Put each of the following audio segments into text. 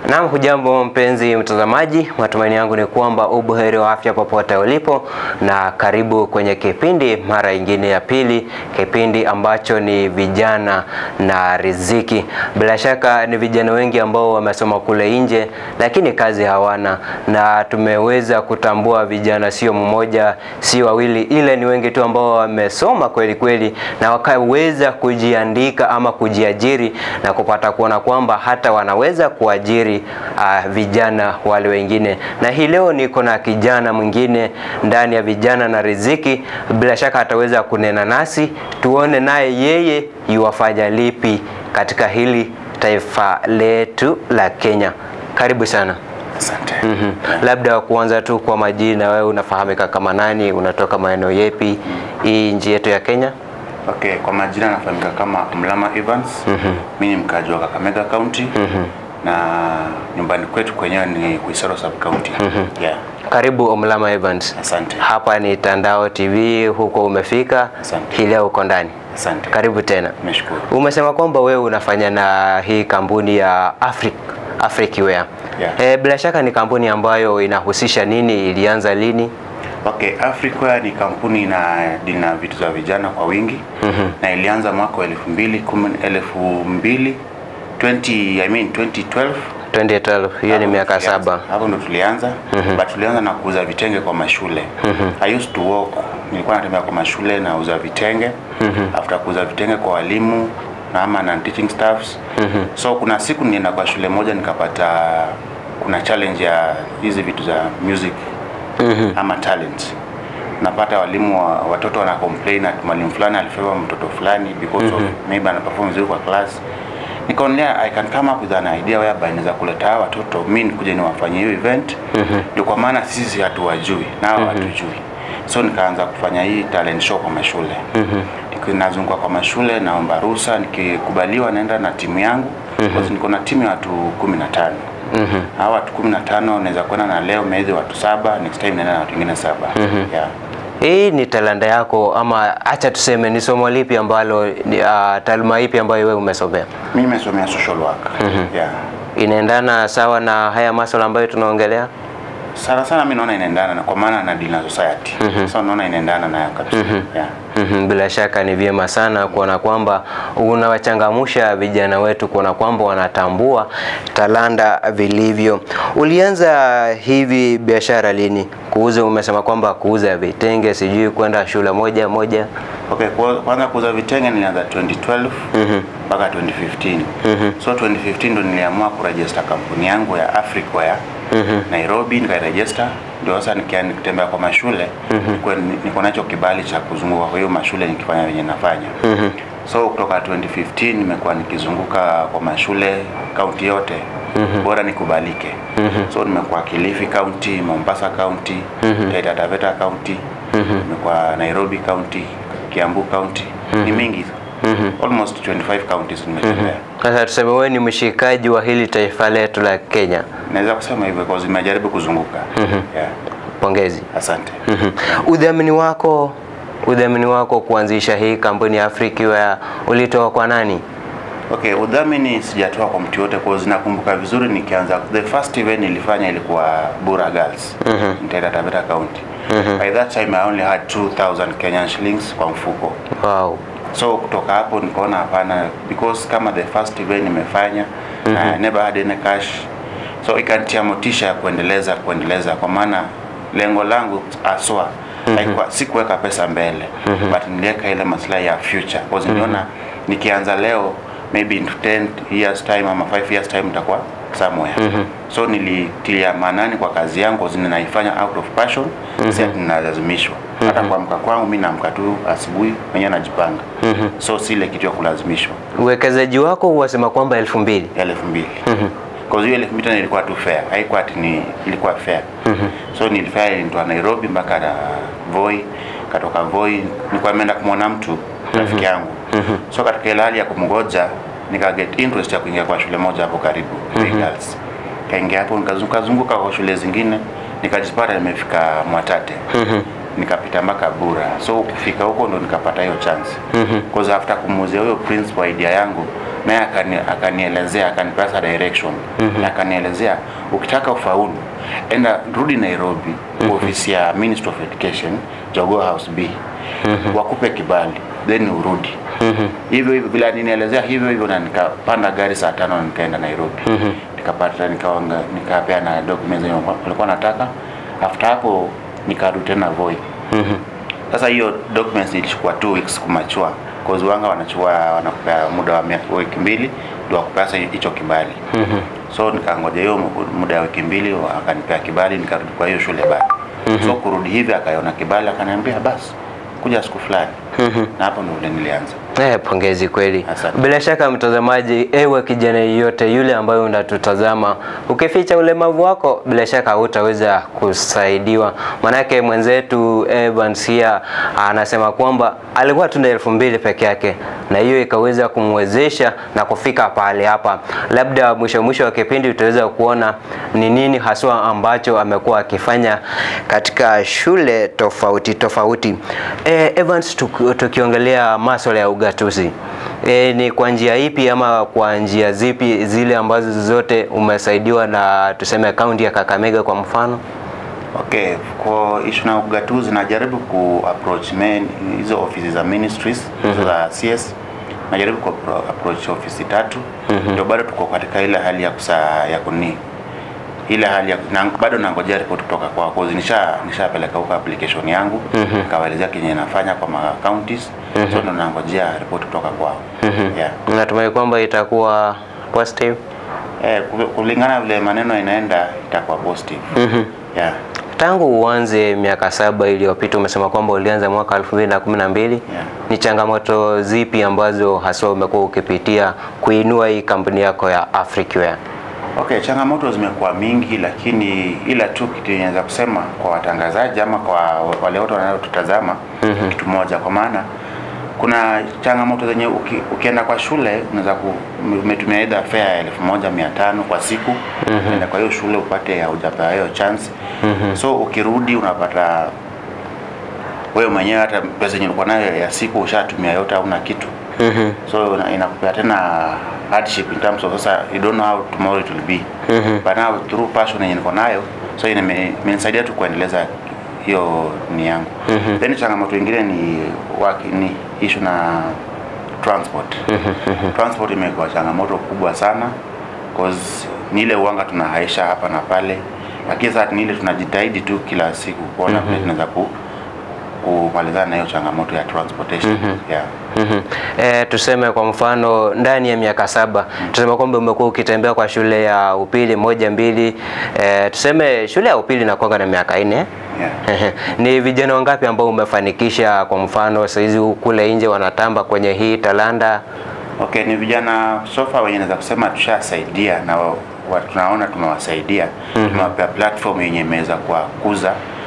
Naam, hujambo mpenzi mtazamaji, matumaini yangu ni kwamba ubuheri wa afya popote ulipo, na karibu kwenye kipindi mara ingine ya pili, kipindi ambacho ni vijana na riziki. Bila shaka ni vijana wengi ambao wamesoma kule nje, lakini kazi hawana, na tumeweza kutambua vijana sio mmoja, sio wawili, ile ni wengi tu ambao wamesoma kweli kweli na wakaweza kujiandika ama kujiajiri na kupata kuona kwamba hata wanaweza kuajiri uh, vijana wale wengine. Na hii leo niko na kijana mwingine ndani ya vijana na riziki, bila shaka ataweza kunena nasi, tuone naye yeye yuwafanya lipi katika hili taifa letu la Kenya. Karibu sana. Asante. Mhm. Labda kuanza tu kwa majina, wewe unafahamika kama nani? Unatoka maeneo yepi hii nchi yetu ya Kenya? Okay, kwa majina nafahamika kama Mlama Evans. Mimi ni mkaji wa Kakamega County. Na nyumbani kwetu kwenyewe ni Kuisero Sub County. Yeah. Karibu Omlama Evans. Asante. Hapa ni Tandao TV, huko umefika. Asante. Hii leo uko ndani. Asante. Karibu tena. Nimeshukuru. Umesema kwamba wewe unafanya na hii kampuni ya Afric Africware. Yeah. Eh, bila shaka ni kampuni ambayo inahusisha nini? Ilianza lini? Okay, Africa ni kampuni na dina vitu za vijana kwa wingi. Na ilianza mwaka wa 2010 2000 20 I mean 2012 2012. Hiyo ni Hapo miaka tulianza. saba. Hapo ndo tulianza but tulianza na kuuza vitenge kwa mashule. I used to work, nilikuwa natembea kwa mashule na uza vitenge. After kuuza vitenge kwa walimu na ama na teaching staffs. So kuna siku nilienda kwa shule moja nikapata kuna challenge ya hizi vitu za music ama talent. Napata walimu wa, watoto wana complain ati mwalimu fulani alifeva mtoto fulani because of maybe ana perform vizuri kwa class nikaonelea I can come up with an idea whereby naweza kuleta hawa watoto mi nikuje niwafanyie hiyo event ndio kwa maana sisi hatuwajui nao hatujui so nikaanza kufanya hii talent show kwa mashule Niki- nazunguka kwa mashule naomba ruhusa nikikubaliwa naenda na timu yangu mm niko na timu ya watu kumi na tano hawa watu kumi na tano naweza kwenda na leo maybe watu saba next time naenda na watu wengine saba yeah. Hii ni talanta yako ama acha tuseme ni somo lipi ambalo ni, uh, taaluma ipi ambayo wewe umesomea? mi nimesomea social work yeah. Inaendana sawa na haya masuala ambayo tunaongelea? sana sana mi naona inaendana na kwa maana na deal na society so naona inaendana nayo kabisa yeah. Mhm, Bila shaka ni vyema sana kuona kwamba unawachangamsha vijana wetu kuona kwamba wanatambua talanta vilivyo. Ulianza hivi biashara lini? Kuuza, umesema kwamba kuuza vitenge, sijui kwenda shule moja moja. Okay, kwa- kwanza kuuza vitenge nilianza 2012 mpaka 2015. So 2015 ndo niliamua kuregister kampuni yangu ya Africware Nairobi, nikairegister ndio sasa nikia- nikitembea kwa mashule nikuwe ni- niko nacho kibali cha kuzunguka kwa hiyo mashule nikifanya venye nafanya. So kutoka 2015 nimekuwa nikizunguka kwa mashule kaunti yote bora nikubalike. So nimekuwa Kilifi County, Mombasa County, Taita Taveta County, nimekuwa Nairobi County, Kiambu County, ni mingi almost 25 counties nimetembea. Sasa tuseme wewe ni mshikaji wa hili taifa letu la Kenya. Naweza kusema hivyo because nimejaribu kuzunguka. Yeah. Pongezi. Asante. Mhm. Udhamini wako udhamini wako kuanzisha hii kampuni ya Africware ulitoa kwa nani? Okay, udhamini sijatoa kwa mtu yote kwa nakumbuka vizuri nikianza the first event nilifanya ilikuwa Bura Girls in Taita Taveta County. By that time I only had 2000 Kenyan shillings kwa mfuko. Wow. So kutoka hapo nikaona hapana because kama the first event nimefanya I never had any cash. So ikanitia motisha ya kuendeleza kuendeleza kwa maana lengo langu aswa haikuwa sikuweka pesa mbele but niliweka ile maslahi ya future because niliona nikianza leo maybe in 10 years time ama 5 years time nitakuwa somewhere so nilitilia maanani kwa kazi yangu zini naifanya out of passion si ati ninalazimishwa hata kuamka kwangu mi naamka tu asubuhi mwenyewe najipanga so si ile kitu ya kulazimishwa Uwekezaji wako wasema kwamba elfu mbili. ya elfu mbili Cause hiyo elfu mbili tena ilikuwa tu fair, haikuwa ati ni ilikuwa fair. So nilifanya ilinitoa Nairobi mpaka na Voi, katoka Voi nilikuwa nimeenda kumwona mtu rafiki yangu. So katika ile hali ya kumgoja nika get interest ya kuingia kwa shule moja hapo karibu Voi Girls. Kaingia hapo nikazunguka zunguka kwa shule zingine nikajipata nimefika Mwatate. nikapita mpaka Bura. So kufika huko ndo nikapata hiyo chance. Because after kumuuzia huyo principal idea yangu naye akani, akanielezea akanipasa direction na akanielezea ukitaka ufaulu enda rudi Nairobi kwa ofisi ya Ministry of Education Jogoo House B wakupe kibali then urudi hivyo hivyo bila ninielezea hivyo hivyo na nikapanda gari saa tano na nikaenda Nairobi nikapata nikawanga nikapeana documents zenye walikuwa nataka after hapo nikarudi tena Voi sasa hiyo documents ilichukua two weeks kumachua cause wanga wanachukua wanakupea muda wa mia- wiki mbili ndio wakupea sasa hicho kibali so nikangoja hiyo mu- muda wa wiki mbili wa- akanipea kibali nikarudi kwa hiyo shule bado so kurudi hivi akaiona kibali akaniambia basi kuja siku fulani na hapo ndio vile nilianza Eh, pongezi kweli. Asante. Bila shaka mtazamaji, ewe kijana yeyote yule ambaye unatutazama, ukificha ulemavu wako, bila shaka hutaweza kusaidiwa. Manake mwenzetu Evans here anasema kwamba alikuwa tu na elfu mbili peke yake, na hiyo ikaweza kumwezesha na kufika pale hapa. Labda mwisho mwisho wa kipindi utaweza kuona ni nini haswa ambacho amekuwa akifanya katika shule tofauti tofauti. Eh, Evans, tuki- tukiongelea masuala ya ugatuzi e, ni kwa njia ipi ama kwa njia zipi zile ambazo zote umesaidiwa na tuseme kaunti ya Kakamega kwa mfano? Okay, kwa issue na ugatuzi najaribu ku approach main hizo ofisi za ministries hizo za CS najaribu ku appro- approach ofisi tatu ndio bado tuko katika ile hali ya kusa ya kuni ile hali ya na, bado nangojea report kutoka kwa cause nisha nishapeleka huko application yangu nikawaelezea kenye nafanya kwa ma counties so ndo nangojea report kutoka kwao yeah. Natumai kwamba itakuwa positive. Eh, ku- kulingana vile maneno inaenda itakuwa positive yeah. Tangu uanze miaka saba iliyopita, umesema kwamba ulianza mwaka 2012. Yeah. Ni changamoto zipi ambazo haswa umekuwa ukipitia kuinua hii kampuni yako ya Africware? Okay, changamoto zimekuwa mingi, lakini ila tu kitu inaweza kusema kwa watangazaji ama kwa wale wote wanaotutazama kitu moja, kwa maana kuna changamoto zenye uki, ukienda kwa shule unaweza ku umetumia either fare ya elfu moja mia tano kwa siku enda kwa hiyo shule upate haujapewa hiyo chance so ukirudi unapata wewe mwenyewe hata pesa yenye ulikuwa nayo ya siku ushatumia yote, hauna kitu so ina- inakupea tena hardship in terms of sasa you don't know how tomorrow it will be but now through passion yenye niko nayo so ime- imenisaidia tu kuendeleza hiyo ni yangu then changamoto ingine ni waki, ni issue na transport transport imekuwa changamoto kubwa sana cause ni ile uanga tunahaisha hapa na pale lakini sasa ni ile tunajitahidi tu kila siku kuona vile tunaweza ku kumalizana na hiyo changamoto ya transportation yeah. Mhm. Eh, tuseme kwa mfano ndani ya miaka saba tuseme kwamba umekuwa ukitembea kwa shule ya upili moja mbili, eh, tuseme shule ya upili inakuwa na miaka nne Yeah. Ehe. ni vijana wangapi ambao umefanikisha kwa mfano saizi kule nje wanatamba kwenye hii talanda? Okay, ni vijana sofa wenye naweza kusema tushasaidia na wa, wa, tunaona tumewasaidia tumewapea platform yenye imeweza kuwakuza.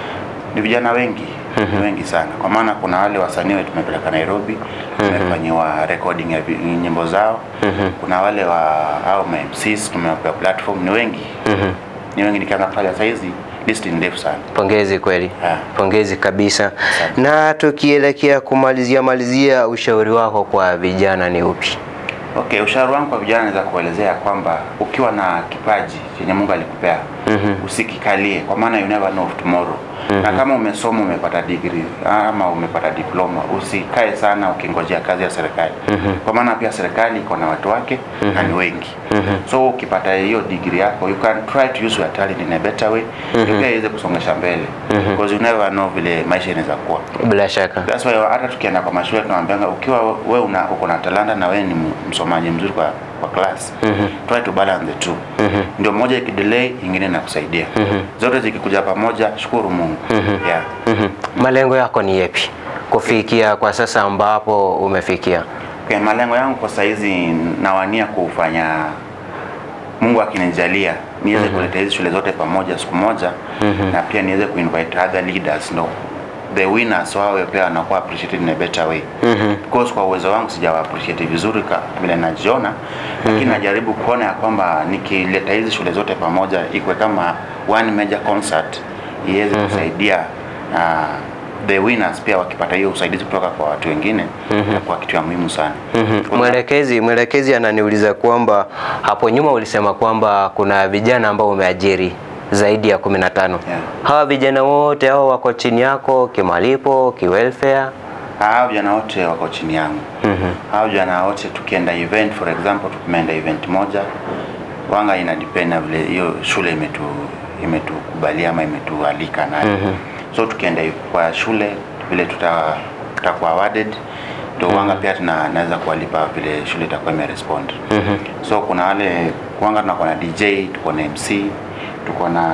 Ni vijana wengi wengi sana, kwa maana kuna wale wasanii wetu tumepeleka Nairobi tumefanyiwa recording ya vi- nyimbo zao. Kuna wale wa au ma MCs tumewapea platform, ni wengi ni wengi, nikianza kutaja saizi list ni ndefu sana. Pongezi kweli, Ah. pongezi kabisa. Na tukielekea kumalizia malizia, ushauri wako kwa vijana ni upi? Okay, ushauri wangu kwa vijana naweza kuelezea kwamba ukiwa na kipaji chenye Mungu alikupea usikikalie, kwa maana you never know of tomorrow. Na kama umesoma umepata degree ama umepata diploma, usikae sana ukingojea kazi ya serikali, kwa maana pia serikali iko na watu wake na ni wengi. So ukipata hiyo degree yako, you can try to use your talent in a better way, ndio pia iweze kusongesha mbele, because you never know vile maisha inaweza kuwa. Bila shaka. That's why hata tukienda kwa mashule tunawaambianga ukiwa wewe una uko na talanta na wewe ni m- msomaji mzuri kwa kwa class try to balance the two ndio moja ikidelay ingine inakusaidia zote zikikuja pamoja shukuru Mungu yeah. Mhm. Malengo yako ni yepi kufikia kwa sasa ambapo umefikia? Okay, malengo yangu kwa saizi nawania kufanya Mungu akinijalia niweze kuleta hizi shule zote pamoja siku moja na pia niweze kuinvite other leaders no the winners wawe pia wanakuwa appreciated in a better way because kwa uwezo wangu sijawa appreciate vizuri ka vile najiona lakini najaribu kuona ya kwamba nikileta hizi shule zote pamoja ikwe kama one major concert iweze kusaidia uh, the winners pia wakipata hiyo usaidizi kutoka kwa watu wengine kwa kitu ya muhimu sana Kuna- Mwelekezi, mwelekezi ananiuliza kwamba hapo nyuma ulisema kwamba kuna vijana ambao umeajiri zaidi ya 15. Yeah. Hawa vijana wote hao wako chini yako kimalipo, kiwelfare? hao vijana wote wako chini yangu hao vijana wote tukienda event for example tumeenda event moja wanga ina depend na vile hiyo shule imetu imetukubalia ama imetualika nayo so tukienda kwa shule vile tuta tutakuwa awarded ndio wanga pia tuna naweza kuwalipa vile shule itakuwa imerespond so kuna wale wanga tunakuwa na DJ tuko na MC tuko na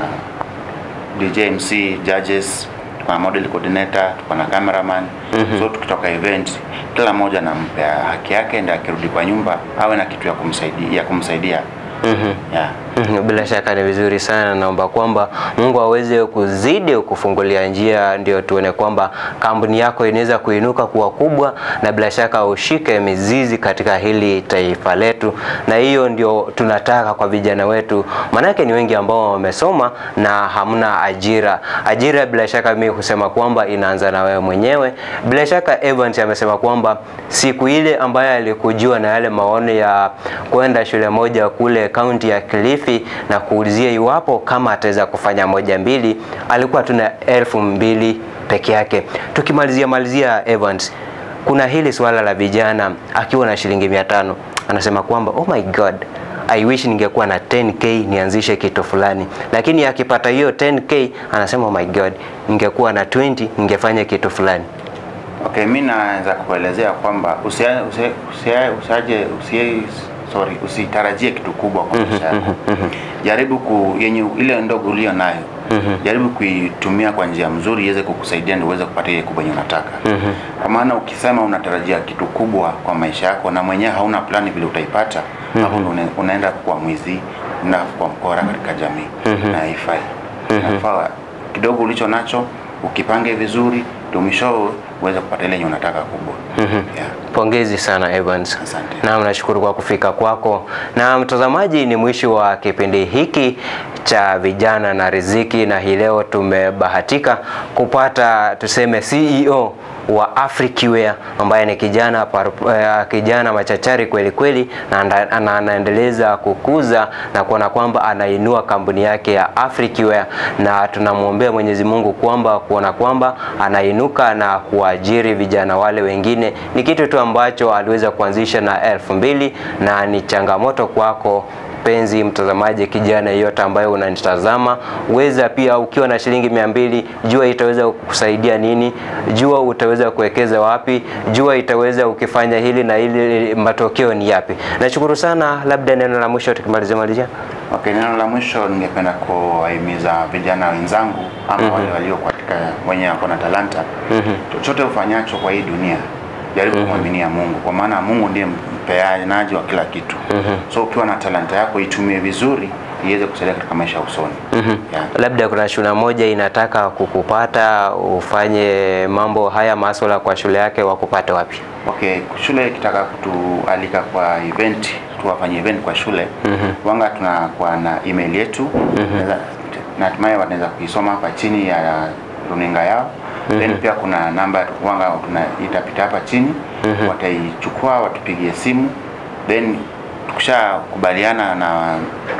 DJ MC judges tuko na model coordinator tuko na cameraman so tukitoka event kila mmoja nampea haki yake ndio akirudi kwa nyumba awe na kitu ya kumsaidia ya kumsaidia yeah. Mhm, Bila shaka ni vizuri sana, naomba kwamba Mungu aweze kuzidi kufungulia njia, ndio tuone kwamba kampuni yako inaweza kuinuka kuwa kubwa, na bila shaka ushike mizizi katika hili taifa letu, na hiyo ndio tunataka kwa vijana wetu, maanake ni wengi ambao wamesoma na hamna ajira. Ajira bila shaka mimi husema kwamba inaanza na wewe mwenyewe. Bila shaka Evans amesema kwamba siku ile ambayo alikujua na yale maono ya kwenda shule moja kule kaunti ya Kilifi na kuulizia iwapo kama ataweza kufanya moja mbili, alikuwa tuna elfu mbili peke yake. Tukimalizia malizia Evans, kuna hili swala la vijana akiwa na shilingi mia tano anasema kwamba oh my god I wish ningekuwa na 10k nianzishe kitu fulani, lakini akipata hiyo 10k anasema oh my god, ningekuwa na 20 ningefanya kitu fulani. Okay, mi naweza kuelezea kwamba usia- usia- usia- usiaje usie sorry, usitarajie kitu kubwa kwa maisha yako. Jaribu ku yenye ile ndogo ulio nayo jaribu kuitumia kwa njia mzuri iweze kukusaidia ndio uweze kupata ile kubwa yenye unataka. Kwa maana ukisema unatarajia kitu kubwa kwa maisha yako na mwenyewe hauna plani vile utaipata, hapo ndo una- unaenda kuwa mwizi na kuwa mkora katika jamii na haifai. Inafaa kidogo ulicho nacho ukipange vizuri ndio mwisho uweze kupata ile yenye unataka kubwa. Yeah. Pongezi sana Evans. Asante. Naam, nashukuru kwa kufika kwako. Na mtazamaji, ni mwisho wa kipindi hiki cha vijana na riziki, na hii leo tumebahatika kupata tuseme CEO wa Africware ambaye ni kijana paru- eh, kijana machachari kweli kweli, na anda- ana- anaendeleza kukuza na kuona kwamba anainua kampuni yake ya Africware, na tunamwombea Mwenyezi Mungu kwamba kuona kwamba anainuka na kuajiri vijana wale wengine. Ni kitu tu ambacho aliweza kuanzisha na elfu mbili na ni changamoto kwako mpenzi mtazamaji, kijana yeyote ambaye unanitazama, weza pia ukiwa na shilingi mia mbili, jua itaweza kukusaidia nini, jua utaweza kuwekeza wapi, jua itaweza ukifanya hili na hili, matokeo ni yapi. Nashukuru sana, labda neno la mwisho tukimalizia malizia. Okay, neno la mwisho ningependa kuwahimiza vijana wenzangu ama wale walio katika wenye wako na talanta chochote ufanyacho kwa hii dunia jaribu kumwaminia Mungu kwa maana Mungu ndiye mpeanaji wa kila kitu. So ukiwa na talanta yako itumie vizuri iweze kusaidia katika maisha ya usoni. Yeah. Labda kuna shule moja inataka kukupata ufanye mambo haya maswala kwa shule yake, wakupate wapi? Okay, shule ikitaka kutualika kwa event, tuwafanye event kwa shule wanga tunakuwa na email yetu Naweza- na hatimaye wanaweza kuisoma hapa chini ya runinga yao then pia kuna namba wanga tuna itapita hapa chini wataichukua watupigie simu then tukishakubaliana na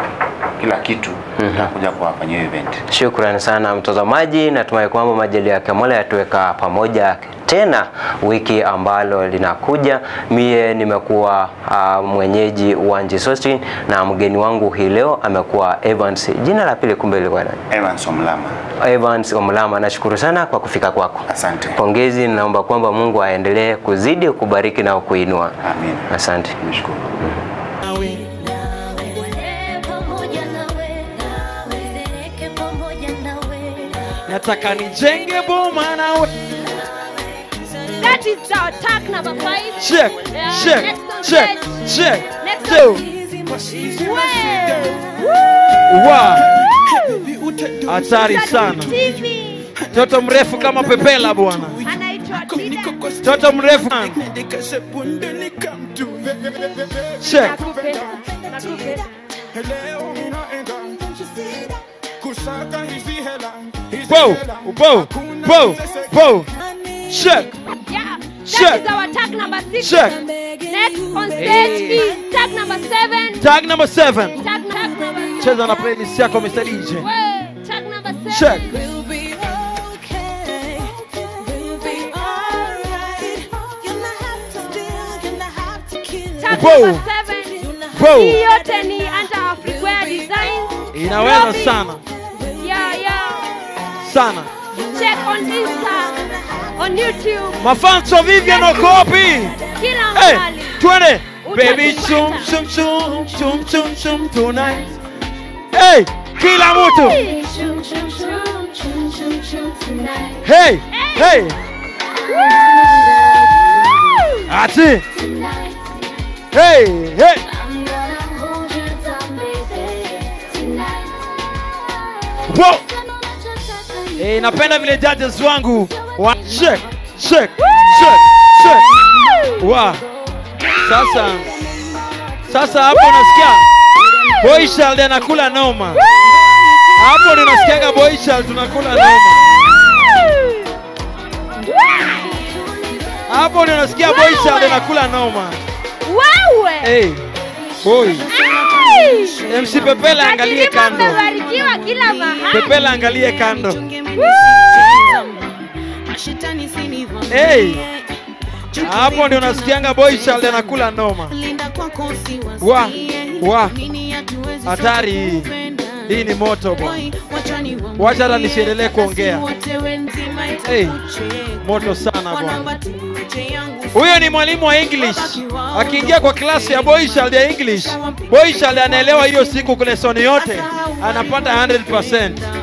kila kitu tutakuja kuwafanyia hiyo event. Shukrani sana mtazamaji, natumai kwamba majali yake Mola yatuweka pamoja tena wiki ambalo linakuja. Mie nimekuwa uh, mwenyeji wa Njisostin na mgeni wangu hii leo amekuwa Evans. Jina la pili kumbe ilikuwa nani? Evans Omlama. Evans Omlama, nashukuru sana kwa kufika kwako. Asante. Pongezi, naomba kwamba Mungu aendelee kuzidi kubariki na kuinua. Amin. Asante. Nashukuru. nawe Nawe pamoja nawe, nizereke pamoja nawe. nataka nijenge boma nawe That is our attack number five. check Yeah, check next on check stage. check Next two on wa hatari sana TV toto mrefu kama pepela bwana anaitwa Dida. toto mrefu sana. check Nakupe, nakupe. Leo ninaenda kusaka hizi hela hizi Bo, bo, bo, bo. Check. Yeah. Check. That is our tag number six. Check. Next on stage Hey. is tag number seven. Tag number seven. Tag, tag number Cheza na playlist yako Mr. DJ. Well, tag number seven. Check. We'll be okay. We'll be alright. You're not have to steal, you're not have to kill. Tag Bo. number seven. Bo. Hii yote ni under Afriquare Designs. Inaweza Robbie. sana. Yeah, yeah. Sana. Check on Insta, on YouTube, Mafans wa Vivian wako wapi? kila Hey, mahali. twende. Baby Utatupata. chum chum chum chum chum chum tonight. Hey, kila mtu. Chum, chum, chum, chum, chum, chum tonight. Hey, hey. Woo! Ati. Tonight, Hey, hey. I'm gonna hold you down, baby. Tonight. Wow. Eh, napenda vile judges wangu wa check check check check. Wa. Sasa sasa hapo nasikia Boyshald anakula noma. Hapo ndio nasikiaga Boyshald tunakula noma. Hapo ndio nasikia Boyshald anakula noma. Wewe! Hey, boy. Hey! MC Pepela angalie Lakini kando. mmebarikiwa kila mahali. Pepela angalie kando. Woo! Hey. Hapo ndio nasikianga Boyshald anakula noma. Wa, wa. Hatari hii. Hii ni moto bwana. Wacha hata nisiendelee kuongea. Hey, moto sana bwana. Huyo ni mwalimu wa English. Akiingia kwa klasi ya Boyshald ya English, Boyshald anaelewa hiyo siku lesson yote, anapata 100%.